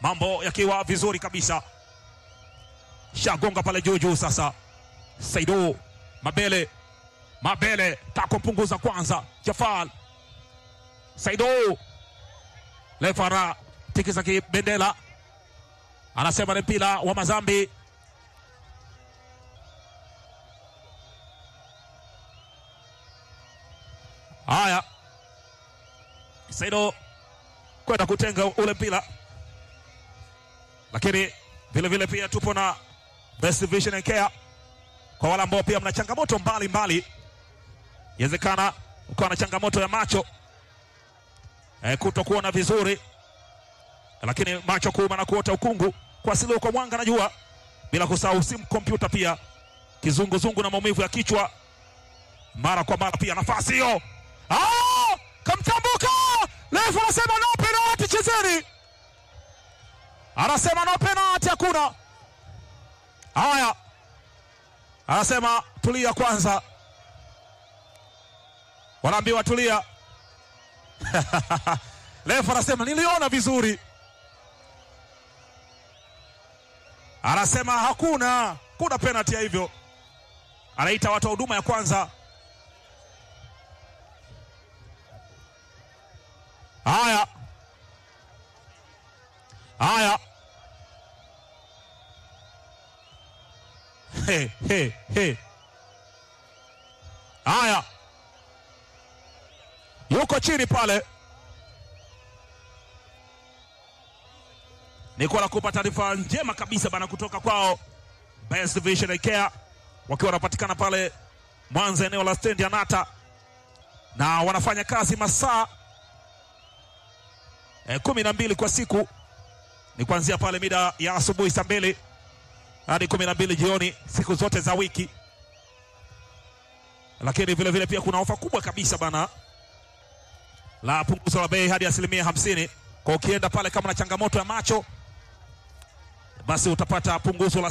mambo yakiwa vizuri kabisa. Shagonga pale juu juu sasa, Saido Mabele, Mabele tako mpunguza kwanza, Jafal Saido Lefara tikisa kibendela, anasema ni mpira wa Mazambi. Haya, Saido kwenda kutenga ule mpira, lakini vile vile pia tupo na Best Vision and Care kwa wale ambao pia mna changamoto mbalimbali, inawezekana ukawa na changamoto ya macho e, kuto kuona vizuri, lakini macho kuuma na kuota ukungu, kuasiliwa kwa mwanga na jua, bila kusahau simu, kompyuta pia, kizunguzungu na maumivu ya kichwa mara kwa mara pia. Nafasi hiyo Ah! kamtambuka refu anasema no penalty, chezeni, anasema no penalty, hakuna haya, anasema tulia kwanza, wanaambiwa tulia. Refu anasema niliona vizuri, anasema hakuna kuna penalty ya hivyo, anaita watu wa huduma ya kwanza. Haya, haya, he, he, he. Haya, yuko chini pale. Niko na kupa taarifa njema kabisa bana kutoka kwao Best Vision Care wakiwa wanapatikana pale Mwanza, eneo la stendi ya Nata, na wanafanya kazi masaa E, kumi na mbili kwa siku ni kuanzia pale mida ya asubuhi saa mbili hadi kumi na mbili jioni siku zote za wiki, lakini vile vile pia kuna ofa kubwa kabisa bana la punguzo la bei hadi asilimia hamsini kwa ukienda pale kama na changamoto ya macho basi utapata punguzo la